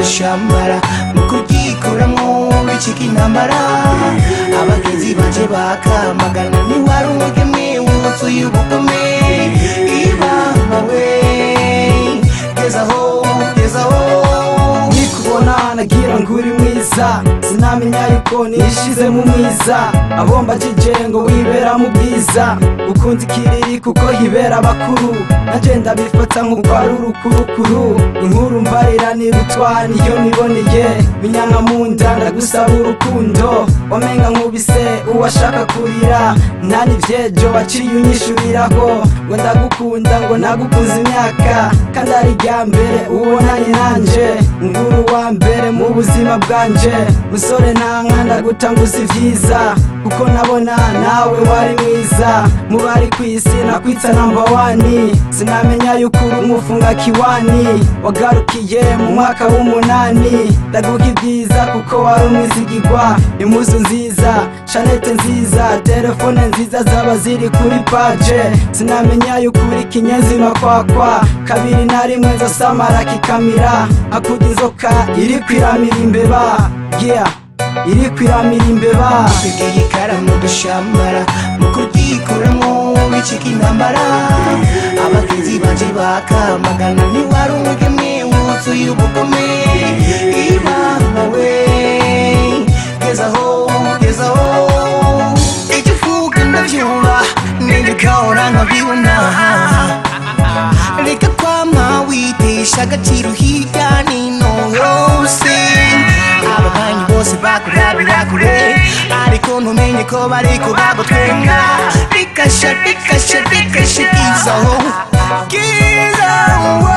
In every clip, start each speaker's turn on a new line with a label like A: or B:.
A: dushambara mu kuryikuramwo bicika intambara abagenzi banje bakamagana ntiwari umugeme wuzuye ubugome ibamba we gezaho gezaho
B: nikubona nagira ngo uri mwiza sinamenya yuko nishize mu mwiza abomba jije ngo wibera mu bwiza ukunda ikiriri kuko hibera abakuru nanje ndabifata nk'uko ari urukurukuru inkuru mbarira nirutwa niyo niboneye minyanka mu nda ndagusaba urukundo wamenga nkubise uwashaka kurira nta n'ivyejo waciye unyishuriraho ngo ndagukunda ngo nagukunze imyaka kandi ari irya mbere ubonanye nanje nguru wa mbere mu buzima bwanje musore ntanka ndagutanguza ivyiza kuko nabona nawe wari mwiza mu bari kw'isi nakwitsa namba wani sinamenya yuko uri umufunga kiwani wagarukiye mu mwaka w'umunani ndaguha ibyiza kuko wari umwizigirwa impuzu nziza shanete nziza telefone nziza zaba ziri kuri paje sinamenya yuko uri kinyezima kwakwa kabiri na rimwe nzasamara kikamira hakurya inzoka iri kwiramira imbeba yeah iri kwiramira imbeba
A: twegeye ikaramu dushambara mu kuryikuramwo bicika intambara abagenzi banje bakamagana ntiwari umugeme wuzuye ubugome ibamba we gezaho gezaho icyo uvuga ndabyumva ninjye ugahora nkabibona reka kwama witesha agaciro hirya nino yose ababanyi bose bakurabira kure ariko ntumenye ko bariko bagutwenga rikasha rikasha rikasha gizaho gizaho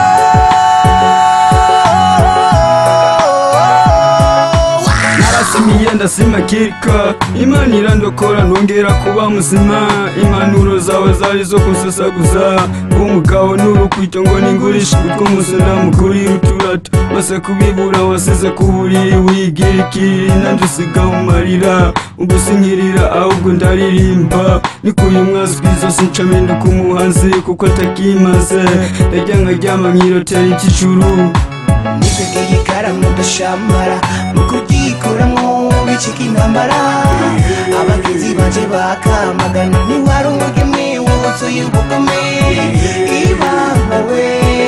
C: narasimiye ndasima kirika imana irandokora ntongera kuba muzima impanuro zawe zari zo kunsesaguza umugabo n'urukwito ngo ningurishe utwo musunda mukuri uturato bose kubibura wasize ku buriri wigira ikiriri nanjye usiga mu marira ubwo sinkirira ahubwo ndaririmba nikuye umwazwi zose nca mpinduka umuhanzi kuko atakimaze ndarya nkaryama nkirotera ikijuru
A: nitwegeye ikaramu dushambara mu kuryikuramwo bicika intambara abagenzi banje bakamagana ntiwari umugeme wuzuye ubugome ibamba we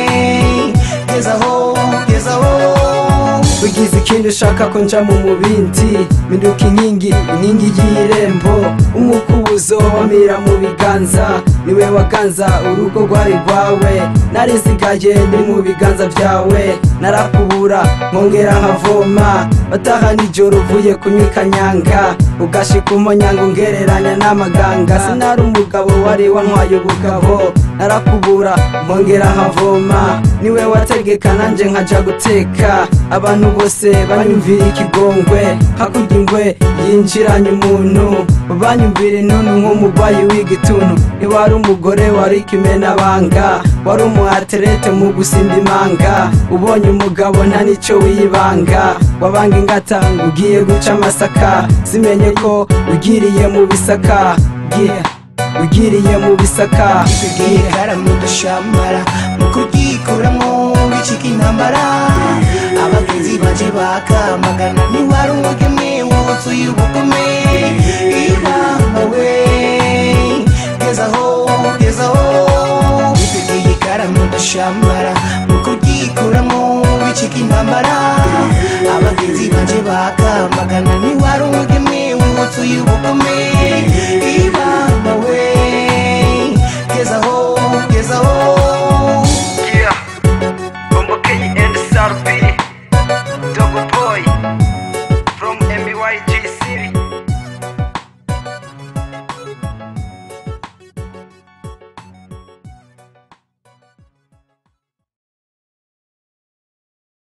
A: gezaho gezaho
B: ugize ikindi ushaka ko nja mu mubindi minduka inkingi inkingi y'irembo umukubuzo wamira mu biganza niwe waganza urugo rwari rwawe narisigaye ndi mu biganza byawe narakubura nkongera nkavoma bataha nijoro uvuye kunywa ikanyanga ugashika umonyanga ungereranya n'amaganga sinari umugabo wari wantwaye ubugabo narakubura nkongera nkavoma niwe wategeka nanje nkaja guteka abantu bose banyumvira ikigongwe hakurya ingwe yinjiranye umuntu banyumvira inunu nk'umurwayi w'igituntu ntiwari umugore wari ikimenabanga wari umuaterete mu gusimba imanga ubonye umugabo nta nicyo wiyibanga wabanga ingata ngo ugiye guca amasaka zimenye ko ugiriye mu bisaka yeah. ugiriye mu bisaka
A: twegeye ikaramu dushambara mu kuryikuramwo bicika intambara abagenzi banje bakamagana ntiwari umugeme wuzuye ubugome ibamba we gezaho gezaho twegeye ikaramu dushambara mu kuryikuramwo bicika intambara abagenzi banje bakamagana ntiwari umugeme wuzuye ubugome